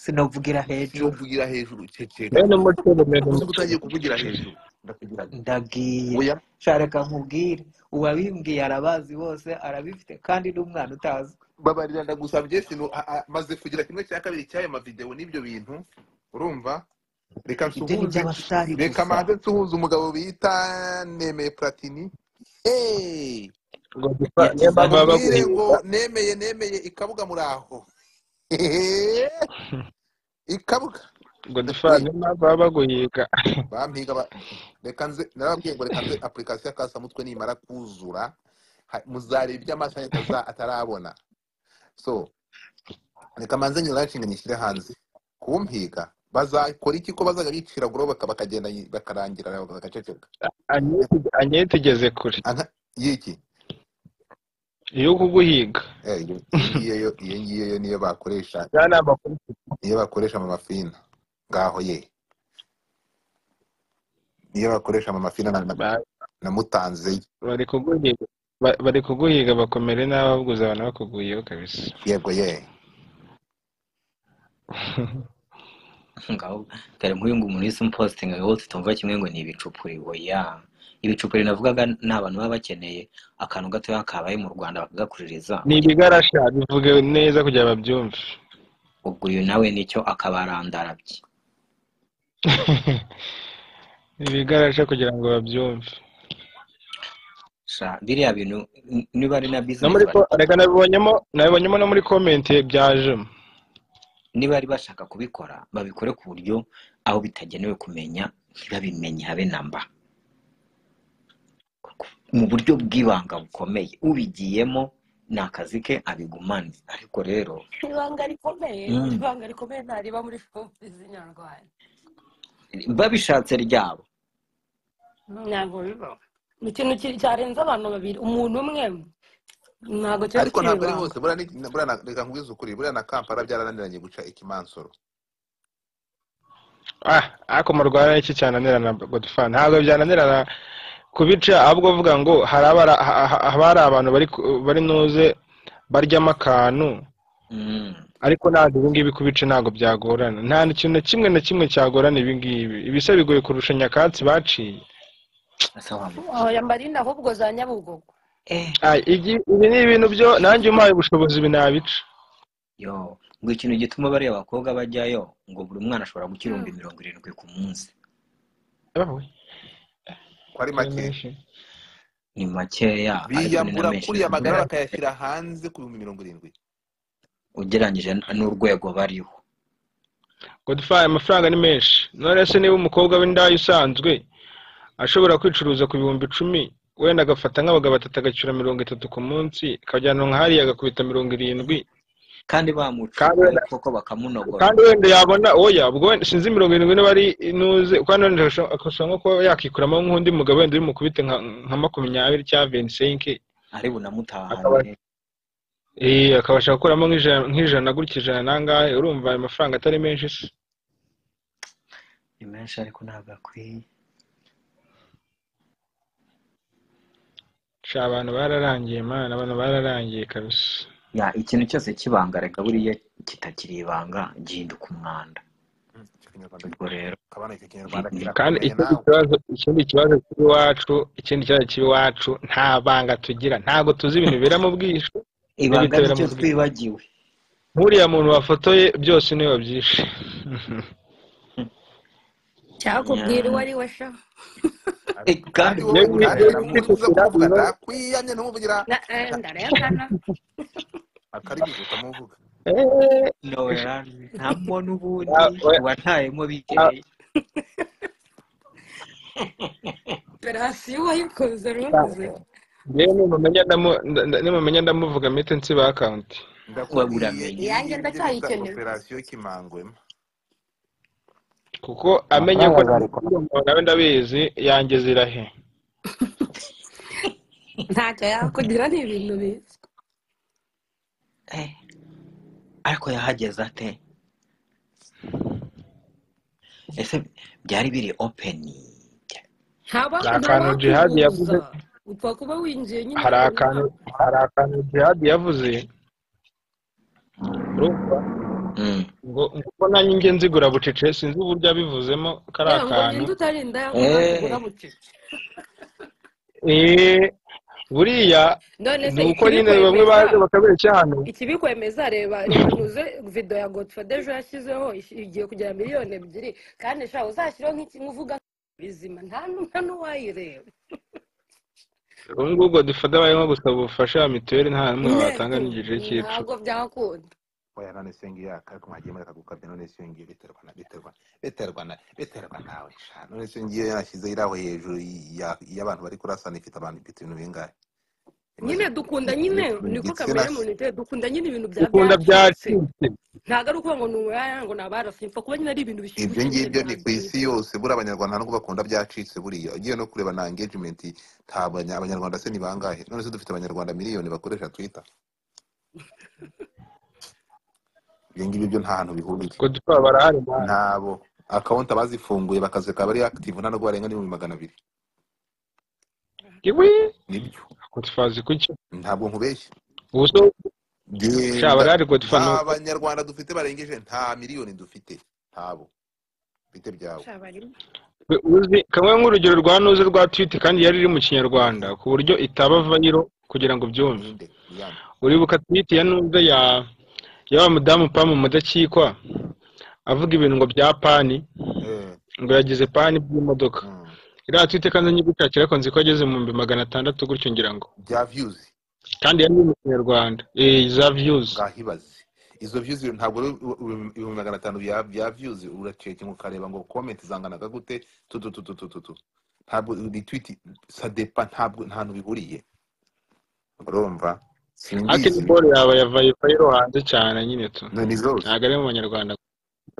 sinavugira hejuru sinuvugira hejuru ceceka mwene umuceri mwene uzi ko umuceri utangiye kuvugira hejuru ndakugira nti ndagiye oya Sha, reka nkubwire uwabimbwiye arabazi bose arabifite kandi n'umwana utazwi babarira ndagusabye sino a- a- maze kugira kimwe cya kabiri cy'aya mavideo n'ibyo bintu urumva reka ibyo ni nsuhuze iby'abasitari reka gusa manze nsuhuze umugabo bita nemeye platini hey! ngo gupfa niyo yakize mpamvu baba bamubwire ngo baguhimba nemeye nemeye ikabuga muraho Hehe! ikabuga ngo dufa ndakwiye niyo mpamvu baba baguhiga bampiga ba- reka nze narababwiye ngo reka nze application ya kasamutwe nimara kuzura ha- muzareba ibyo amaso yanyu ataza- atarabona so reka manze nyura nshinga nyishyire hanze kumpiga bazakora iki ko bazajya bicira goroba bakagenda yi- bakarangira bagaceceka Anyeti- anyeti igeze kure Anta- y'iki iyo kuguhiga Eh, iyo ngiyo yo iyo ngiyo yo niyo bakoresha aya ni amakuru niyo bakoresha mu mafina ngaho ye niyo bakoresha mu mafina na- na- Ba- namutanze bari kuguhiga ba- bari kuguhiga bakomere n'ababuguza abantu bakuguhiyeho kabisa yego ye ngaho dore nk'uyu nguyu umuntu wese umupositinga wowe tutumva kimwe ngo ni ibicupuri oya ibicupuri navugaga ni abantu baba bakeneye akantu gatoya kabaye mu rwanda bakagakuririza ni ibigarasha bivuge neza kugira babyumve ubwo uyu nawe nicyo akabarandarabye Ni ibigarasha kugira ngo babyumve Sha, biriya bintu n- niba ari na no bizinesi muri bari ko- reka nabibonyemo nabibonyemo no muri komenti byajemo niba bari bashaka kubikora babikore ku buryo aho bitagenewe kumenya ntibabimenye habe namba mu buryo bw'ibanga bukomeye ubigiyemo ni akazi ke abigumane ariko rero ibanga rikomeye mm, ibanga rikomeye ntariba muri filime z'inyarwanda babishatse ryabo ntabwo biba ni ikintu ki- cyarenze abantu babiri umuntu umwe ntabwo cyo ariko gucira ntabwo ari ibanga hose buriya ni- buriya na- reka nkubwize ukuri buriya na kampala byarananiranye guca ikimansoro ah ariko mu rwanda iki cyananirana godfan ntabwo byananirana kubica ahubwo uvuga ngo hari abara- ha- ha- haba hari abantu bari ku- bari nuze baryamo akantu mm. ariko ntabwo ibi ngibi kubica ntabwo byagorana nta kintu na kimwe na kimwe cyagorana ibi ngibi ibisa bigoye kurusha nyakatsi baciye Asawa. oya marina ahubwo za nyabugogo Eh, Ah, igi- ibi ni ibintu byo nanjye umpaye ubushobozi ibi nabica yo ngo ikintu gituma bariya bakobwa bajyayo ngo buri mwana ashobora Mm. gukirumba mirongo irindwi ku munsi Yewe, ko turi ari make menshi. ni makeya ariko ni na biyambura menshi kuriya magara kubera bakayashyira hanze ku bihumbi mirongo irindwi ugereranyije n'urwego bariho godfan amafaranga ni menshi none se niba umukobwa w'indaya usanzwe ashobora kwicuruza ku bihumbi icumi wenda agafata nk'abagabo batatu agacyura mirongo itatu ku munsi akajyana nka hariya agakubita mirongo irindwi kandi kandi bamucukuye wenda koko bakamunogora kandi wenda yabona oya ubwo wenda sinzi mirongo irindwi niba ari inuze kandi wenda akashobora nko kuba yakikuramo nk'undi mugabo wenda uri mukubite nka nka makumyabiri cyangwa venisenke ari akaba bunamutahanire eh, akabasha gukuramo nk'ijana nk'ijana gutya ijana nangahe urumva ayo mafaranga atari menshi se ni menshi ariko ntabwo akwiye sha abantu bararangiye mana abantu bararangiye kabisa ya ikintu cyose cy'ibanga reka buriya kitakiri ibanga gihinduka umwanda icyo kinyarwanda ubwo rero kabana icyo kinyarwanda kirakomeye kandi ikindi nawe kibazo ikindi kibazo cy'iwacu ikindi kibazo cy'iwacu nta banga tugira ntabwo tuzi ibintu bibera mu bwishu ibanga Ntibitabira nicyo mu bwi- twibagiwe nk'uriya muntu wafotoye byose niwe wabyishe cyakubwira uwo ari we sha Eh, kandi kandi wowe wowe Yewe, buraya nawe yewe, namuzi uza kumuvuga ndakwiyamye ntumuvugira Na- eh, ndarengana akaribizo utamuvuga Eh, nowera ntabwo n'ubundi Ah, we- watayemo bikeya operasiyo wayikoze ruvuze yewe nimumenya ndamu- nda- nda- nimumenya ndamuvuga mpite nsiba akawunti ndakubwiye uramenye. Iyanjye ndacyayikeneye. operasiyo kimangwema kuko amenye ko nawe ndabizi yanjye zirahe ntacyo yakugira ni ibintu bizwi Eh, ariko yahageze ate ese byari biri openi ntaba Hari akantu jihad yavuze. upfa kuba winjiye nyine hari ukabona- akantu hari akantu jihadi yavuze urumva Mm. ngo ngo uko nanjye njye nzigura bucece sinzi uburyo abivuzemo kari yewe ngo akantu ninde utarinda Eh. yangwa bucece Eh, buriya none se ni uko nyine bamwe ikibikwemeza baje bakabeshya hano ikibikwemeza reba reba nuze video ya godfather ejo yashyizeho ish- igiye kugera miliyoni ebyiri kandi sha uzashyireho nk'ikintu uvuga bizima nta nu- nta n'uwayireba ubu ngubu dufata barimo gusaba ubufasha ya mituweli nta n'umwe watanga netu n'igice cy'icumi ntabwo byakunda oya none sengera ariko mwagiye muri aka gukabya none sengera biterwa na biterwa biterwa na biterwa nawe sha none sengera yanashyize iraho hejuru ya- y'abantu bari kurasana ifite abantu ifite ibintu bingahe nyine dukunda nyine niko kamere igitsina y'umuntu iteye dukunda nyine ibintu bya dukunda byacitse byacitse ntabwo ari ukuvuga ngo ni umuyaya ngo ni abarasi mpfa kuba nyine ari ibintu ibyo bishigutse ngibyo ni ku isi byangiritse yose buriya abanyarwanda ntabwo bakunda byacitse buriya ugiye no kureba na engagement ntabwo abanya- abanyarwanda se ni bangahe none se dufite abanyarwanda miliyoni bakoresha twitter ibyo ngibyo byo nta hantu bihuriye godfather barahari man. ntabo akawunti abazifunguye bakazeka bari active nta nubwo barenga n'ibihumbi magana abiri iwi nibyo godfather izi kuki ntabwo nkubeshya ubu so sha genda barahari godfather nta ni uko banyarwanda dufite barengeje nta miliyoni dufite ntabo bite byawe shabarimo uzi kamwe nk'urugero rwa nuze rwa twiti kandi yari iri mu kinyarwanda ku buryo itaba vayiro kugira ngo ubyumve ninde niyande uribuka twiti ya nuze ya ya wa mudamu pa mu mudakikwa avuga ibintu ngo bya pani eh ngo yagize pani by'imodoka mm. iriya twiti kandi nyigushakira ariko nzi ko ageze mu bihumbi magana atandatu gutyo ngira ngo bya views kandi yari iri mu kinyarwanda eh, za viyuzi ngahibaze izo views ntabwo ari ibihumbi magana atanu bya bya views uracekinga ukareba ngo comment zanganaga gute tu tu tu tu tu tu tu ntabwo retweet sadepa ntabwo nta hantu bihuriye urumva akini simbizi bolo yaba yavaye vayiro hanze cyane nyine tu no ni zose ntabwo ari mu banyarwanda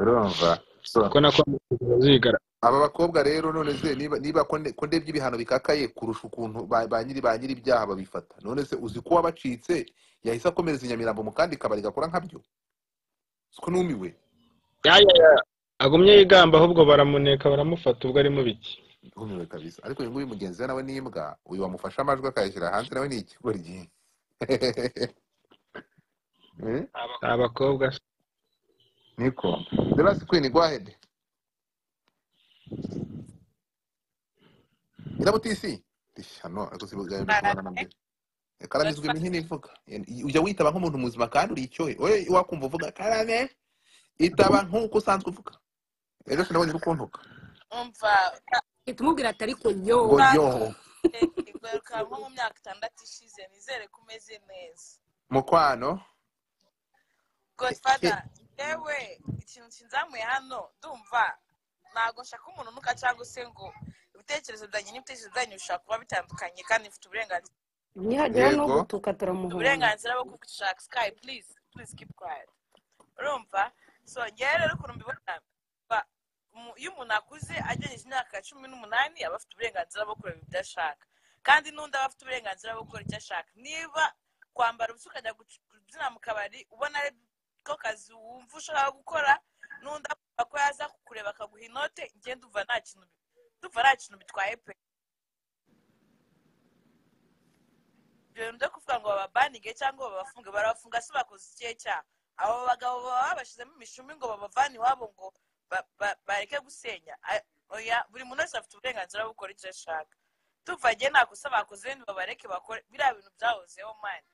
urumva so kuko nako zigara aba bakobwa rero none se niba niba ko nde- ko ndebye ibihano bikakaye kurusha ukuntu ba ba nyiri ba nyiri ibyaha babifata none se uzi ko wabacitse yahise akomereza i nyamirambo mu kandi kabari gakora nkabyo siko numiwe yaya agumye yigamba ahubwo baramuneka baramufata ubwo arimo biki ntumiwe kabisa ariko uyu nguyu mugenzi we nawe ni imbwa uyu wamufashe amajwi akayashyira hanze nawe ni ikigoryi Eh, abakobwa se. niko derasi kwini gwahede irabo tisi rishano ariko si bwawe no kubana nabyo karamizwa imihini ivuga ujya witaba nk'umuntu muzima kandi uri icyohe wowe wakumva uvuga karame itaba nk'uko usanzwe uvuga rero sinabonye uri kuntuka umva uhita umubwira atari ngo kunyonga yo igaruka nko mu myaka itandatu ishize nizere ko umeze neza mukwano godfather yewe ikintu kinzamuye hano ndumva ntabwo nshaka umununuka cyangwa se ngo ibitekerezo byanjye n'ibitekerezo byanyu bishobora kuba bitandukanye kandi mfite uburenganzira nihagera no yego gutuka turamuhunga uburenganzira bwo gushaka sky please please keep quiet urumva so ngewe rero ukuntu mbibona ba- mu- iyo umuntu akuze agejeje imyaka cumi n'umunani aba afite uburenganzira bwo kureba ibyo ashaka kandi n'undi aba afite uburenganzira bwo gukora icyo ashaka niba kwambara ubusa ukajya guc- kubyina mu kabari ubona ari ko kazi wumva ushaka gukora n'undi akumva ko yaza kukureba akaguha inote njye ndumva nta kintu bi- ndumva nta kintu bitwaye pe ibyo bintu byo kuvuga ngo bababanige cyangwa babafunge barabafunga si bakoze ikihe cyaha abo bagabo baba babashyizemo imishumi ngo babavane iwabo ngo ba- ba- bareke gusenya A- oya buri muntu wese afite uburenganzira bwo gukora icyo ashaka tuvanye nta kosa bakoze wenda babareke bakore biriya bintu byahozeho mani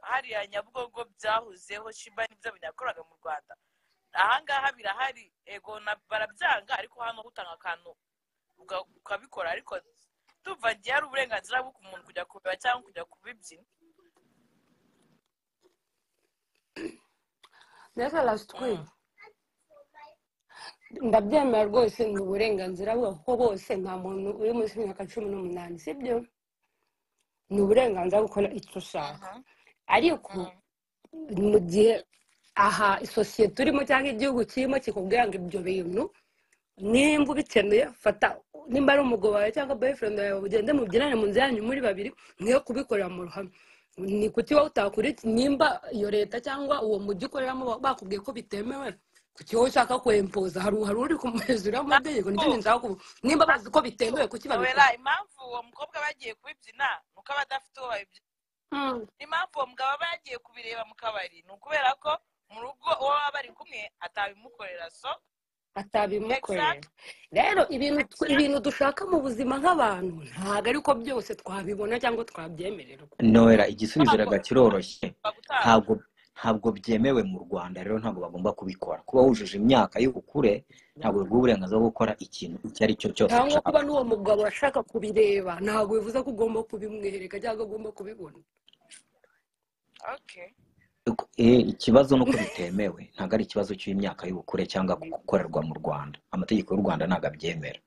hariya nyabugogo byahozeho shiba nibyo binakoraga mu rwanda ahangaha birahari ego na barabyanga ariko hano utanga akantu uga- ukabikora ariko tuva ngiye hari uburenganzira bwo ku muntu kujya kubeba cyangwa kujya kubibyina mbese rasitwi ndabyemera rwose ni uburenganzira bwe kuko bose nta muntu uri munsi y'imyaka cumi n'umunani sibyo ni uburenganzira bwo gukora icyo ushaka ariko mu gihe aha isosiyete urimo cyangwa igihugu kirimo kikubwira ngo ibyo bintu nimba ubikenuye fata nimba ari umugabo wawe cyangwa boyfriend yawe ugende mubyinane mu nzu yanyu muri babiri mwe kubikorera mu ruhame ni kuki wowe utakurikiye nimba iyo leta cyangwa uwo mujyi ukoreramo ba- bakubwiye ko bitemewe kuki wowe ushaka kwempoza hari hari uri kumurezuraho amategeko nicyo Ntabwo. kintu nshaka kuvuga nimba bazi ko bitemewe kuki wera babikora impamvu uwo mukobwa bagiye kubibyina ni uko aba adafite uwo babibyina Mm. impamvu uwo mugabo aba yagiye kubireba mu kabari ni ukubera ko mu rugo uwo baba bari kumwe atabimukorera so atabimukorera exact rero ibintu tw- ibintu dushaka mu buzima nk'abantu ntabwo ariko byose twabibona cyangwa twabyemererwa noera igisubizo ntabwo rega kiroroshye bagutanga ntabwo ntabwo byemewe mu rwanda rero ntabwo bagomba kubikora kuba wujuje imyaka y'ubukure ntabwo biguha uburenganzira bwo gukora ikintu icyo ari cyo cyose cyangwa kuba ushaka n'uwo mugabo ashaka kubireba ntabwo bivuze ko ugomba kubimwereka cyangwa ugomba kubibona okay Eh, ikibazo ni uko bitemewe ntabwo ari ikibazo cy'imyaka y'ubukure cyangwa gukorerwa mu rwanda amategeko y'u rwanda ntabwo abyemera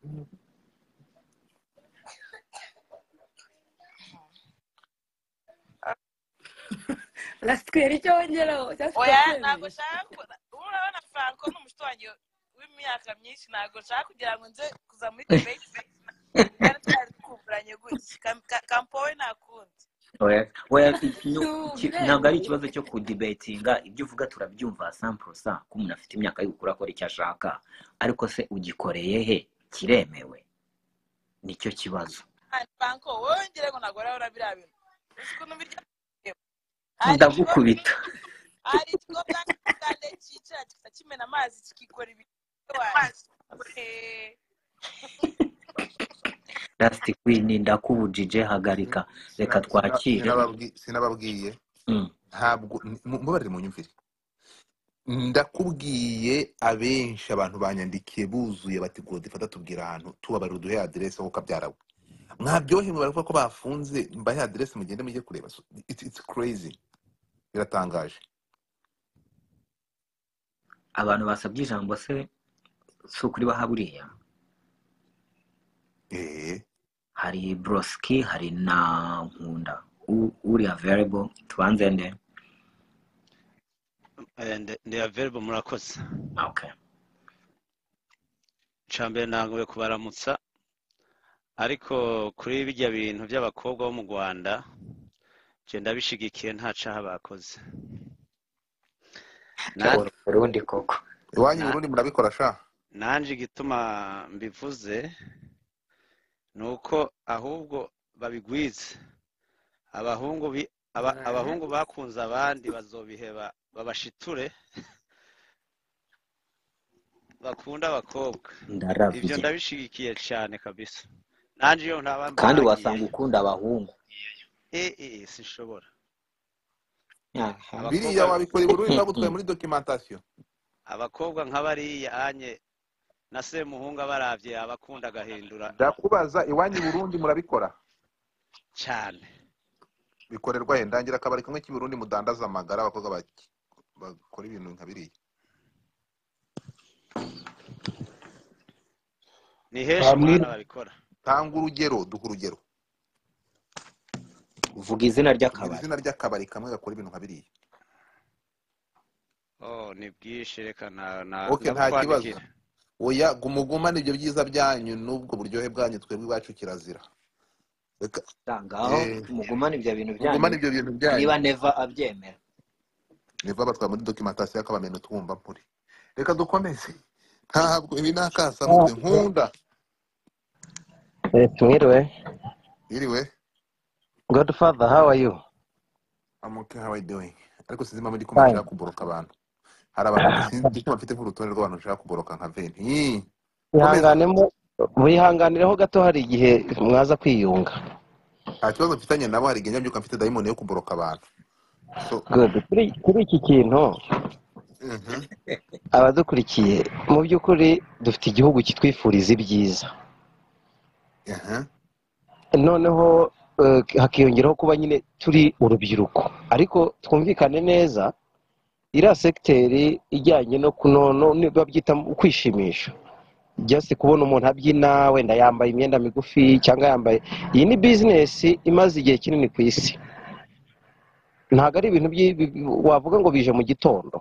rasitwera icyo wongeraho cyangwa se icyo oya ntabwo kwemera nshaka ko- ubu urabona franco ni umushito wanjye w'imyaka myinshi ntabwo nshaka kugira ngo nze kuza muri debate twari twari twumvuranye gutya Kam- ka- kampowe nta kundi Oya- oya, iki- ni nu- iki- ntabwo ari uburenganzira ikibazo cyo kudibetinga ibyo uvuga turabyumva samporosa ko umuntu afite imyaka y'ubukure akora icyo ashaka ariko se ugikoreye he kiremewe nicyo kibazo Kandi franco wowe wongere ngo ntabwo urabona biriya bintu uzi ukuntu birya hari ikigo ndagukubita hari ikigo banki y'ubugande cyicara kikaba kimena amazi kikikora ibintu wanjye Eh, rasiti kwini ndakubujije hagarika reka Sina- sina- twakire sinababwi- sinababwiye Mm. ntabwo mu- mubabarire mu nyumvire ndakubwiye abenshi abantu banyandikiye buzuye bati godifata tubwira ahantu tubabarira uduhe aderesi aho kabyarawe mwabyohe mwe baravuga ko bafunze mbahe aderesi mugende mujye kureba So, it's, it's crazy biratangaje abantu basabye ijambo se si ukuri baha buriya eh hari broski hari na nkunda U- uri available tubanze nde Eh, ndi ndi available murakoze okay icambere nanguye kubaramutsa ariko kuri bijya bintu by'abakobwa bo mu rwanda je ndabishigikiye nta caha bakoze Na- Uru- urundi koko iwanyu na- burundi murabikora sha nanje igituma mbivuze ni uko ahubwo babigwize abahungu bi- aba- abahungu bakunze abandi bazobiheba babashiture bakunda abakobwa ibyo ndaravye ndabishigikiye cyane kabisa nanjye iyo ntaba kandi mbirangiye wasanga ukunda abahungu eh eh sinshobora Aha. abakobwa biriya wabikora i burundi bagutwaye muri documentation abakobwa nk'abariya anye na semuhungu abaravye abakunda agahindura ndakubaza iwanyu i burundi murabikora cyane bikorerwa he ndangira akabari kamwe k'i burundi mudandaza amagara abakobwa baki- bakora ibintu nka biriya ni henshi bamwe mwana babikora tanga urugero duha urugero vuga izina vuga ry'akabari izina ry'akabari kamwe gakora ibintu nka biriya oh ni bwinshi reka na- na- okay nta kibazo ndabukwandikira oya gumugumane ibyo byiza byanyu n'ubwo buryohe bwanyu twebwe iwacu kirazira reka tangaho eh, mugumane ibyo bintu byanyu mugumane ibyo bintu byanyu niba neva abyemera niva batwara muri documentation y'akabameno twumva mpuri reka dukomeze ntabwo ibi ni akasamutwe nkunda Eh, Tumiriwe. iriwe Godfather, how are you? I'm okay, how are you doing? ariko sinzi impamvu ndi kumva fine nshaka kuboroka abantu hari abantu sinzi ko bafite nk'urutonde rw'abantu nshaka kuboroka nka veni komeza ihanganemo mwihanganireho gato hari igihe mwaza kwiyunga nta kibazo mfitanye nabo hari igihe mbyuka mfite dayimoni yo kuboroka abantu so Good. kuri kuri iki kintu mhm, abadukurikiye mu by'ukuri dufite igihugu kitwifuriza ibyiza aha, noneho eh, hakiyongeraho kuba nyine turi urubyiruko ariko twumvikane neza iriya segiteri ijyanye no kunono babyita kwishimisha just kubona umuntu abyina wenda yambaye imyenda migufi cyangwa yambaye iyi ni bizinesi imaze igihe kinini ku isi ntabwo ari ibintu byi- bi- bi- wavuga ngo bije mu gitondo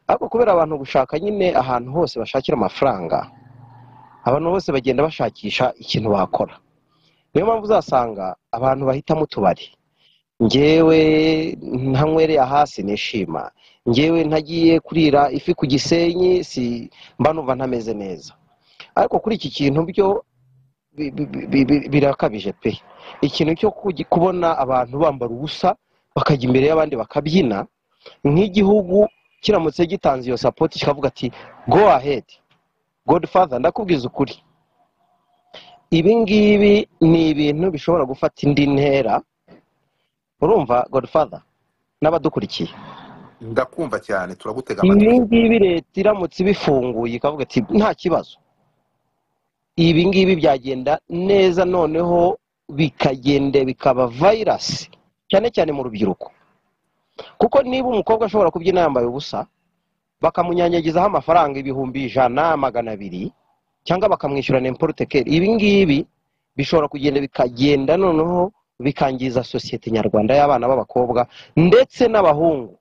ariko kubera abantu gushaka nyine ahantu hose bashakira amafaranga abantu bose bagenda bashakisha ikintu bakora niyo mpamvu uzasanga abantu bahitamo utubari ngewe ntanywereye hasi nishima ngewe ntagiye kurira ifi ku gisenyi si mba numva ntameze neza ariko kuri iki kintu byo bi- bi- bi- bi- birakabije pe ikintu cyo kugi- kubona abantu bambara ubusa bakajya imbere y'abandi bakabyina nk'igihugu kiramutse gitanze iyo sapoti kikavuga ati go ahead godfather ndakubwiza ukuri ibi ngibi ni ibintu bishobora gufata indi ntera urumva godfather n'abadukurikiye ndakumva cyane turagutega ibi amatwi ngibi leta iramutse ibifunguye ikavuga ati nta kibazo ibi ngibi byagenda neza noneho bikagenda bikaba vayirasi cyane cyane mu rubyiruko kuko niba umukobwa ashobora kubyina yambaye ubusa bakamunyanyagizaho amafaranga ibihumbi ijana magana abiri cyangwa bakamwishyura n'imporute keri ibi ngibi bishobora kugenda bikagenda noneho bikangiza sosiyete nyarwanda y'abana b'abakobwa ndetse n'abahungu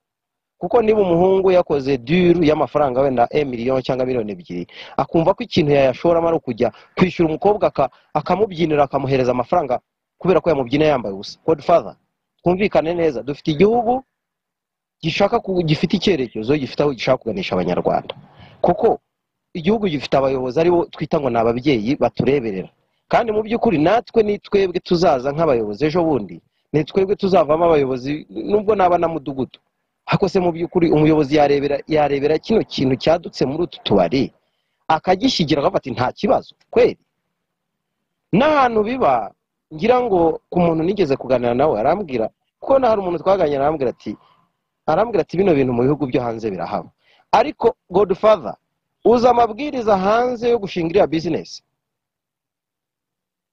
kuko niba umuhungu yakoze duru y'amafaranga wenda e miliyoni cyangwa miliyoni ebyiri akumva ko ikintu yayashoramo ari ukujya kwishyura umukobwa aka- akamubyinira akamuhereza amafaranga kubera ko yamubyina yambaye ubusa godfather twumvikane neza dufite igihugu gishaka ku- gifite icyerekezo gifite aho gishaka kuganisha abanyarwanda kuko igihugu gifite abayobozi aribo twita ngo ni ababyeyi batureberera kandi mu by'ukuri natwe ni twebwe tuzaza nk'abayobozi ejo bundi ni twebwe tuzavamo abayobozi nubwo naba na mudugudu ariko se mu by'ukuri umuyobozi yarebera yarebera kino kintu cyadutse muri utu tubari akagishyigikira akavuga ati nta kibazo kweri n'ahantu biba ngira ngo ku muntu nigeze kuganira nawe arambwira kuko na hari umuntu twaganira arambwira ati arambwira ati bino bintu mu bihugu byo hanze birahaba ariko godfather uzi amabwiriza hanze yo gushinga iriya bizinesi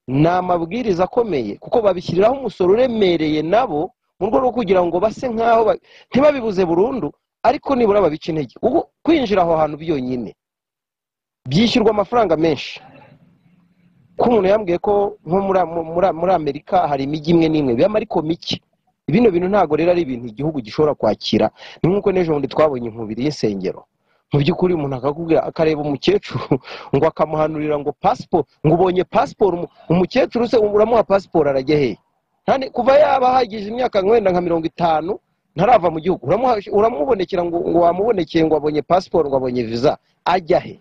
ni amabwiriza akomeye kuko babishyiriraho umusoro uremereye nabo mu rwego rwo kugira ngo base nk'aho ba- ntibabibuze burundu ariko nibura babice intege kuko kwinjira aho hantu byonyine byishyurwa amafaranga menshi ko umuntu yambwiye ko nko muri muri muri amerika hari imijyi imwe n'imwe biyama ariko mike bino bintu ntabwo rero ari ibintu igihugu gishobora kwakira ni nk'uko n'ejo bundi twabonye inkubiri y'insengero mu by'ukuri umuntu akakubwira akareba umukecuru ngo akamuhanurira ngo pasiporo ngo ubonye pasiporo umu- umukecuru se uramuha pasiporo arajya hehe Ntane- kuva yaba ahagije imyaka wenda nka mirongo itanu ntarava mu gihugu uramuha- uramubonekera ngo ngo wamubonekeye ngo abonye pasiporo ngo abonye viza ajya he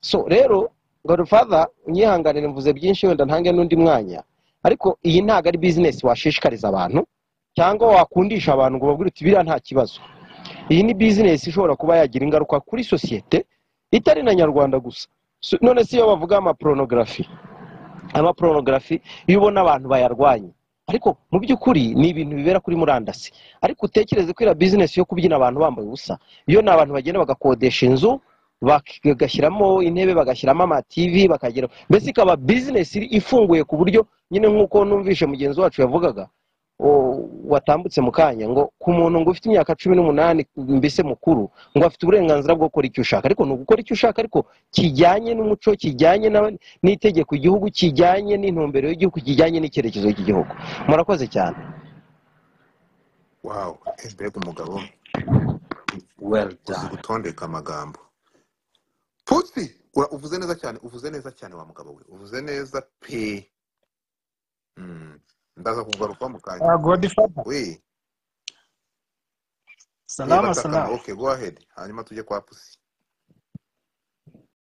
so rero godfather unyihanganire mvuze byinshi wenda ntange n'undi mwanya ariko iyi ntabwo ari bizinesi washishikariza abantu cyangwa wakundisha abantu ngo babwire uti biriya nta kibazo iyi ni bizinesi ishobora kuba yagira ingaruka kuri sosiyete itari na nyarwanda gusa So, none si iyo bavuga amaporonografi amaporonografi iyo ubona abantu bayarwanya ariko mu by'ukuri ni ibintu bibera kuri murandasi ariko utekereze ko iriya bizinesi yo kubyina abantu bambaye ubusa iyo ni abantu bagenda bagakodesha inzu bagashyiramo intebe bagashyiramo amativi bakagera mbese ikaba bizinesi ifunguye ku buryo nyine nk'uko numvishe mugenzi wacu yavugaga o- watambutse mu kanya ngo ku muntu ngo ufite imyaka cumi n'umunani mbese mukuru ngo afite uburenganzira bwo gukora icyo ushaka ariko ni ugukora icyo ushaka ariko kijyanye n'umuco kijyanye na- n'itegeko igihugu kijyanye n'intumbero y'igihugu kijyanye n'icyerekezo cy'igihugu murakoze cyane wawu mbega umugabo well uzi done gutondeka amagambo pusi ura- uvuze neza cyane uvuze neza cyane wa mugabo we uvuze neza pe Mm, ndaza kugaruka mu kanya Ah, Godfather. we we Salama, batakana salama. okay go ahead hanyuma tujye kwa pusi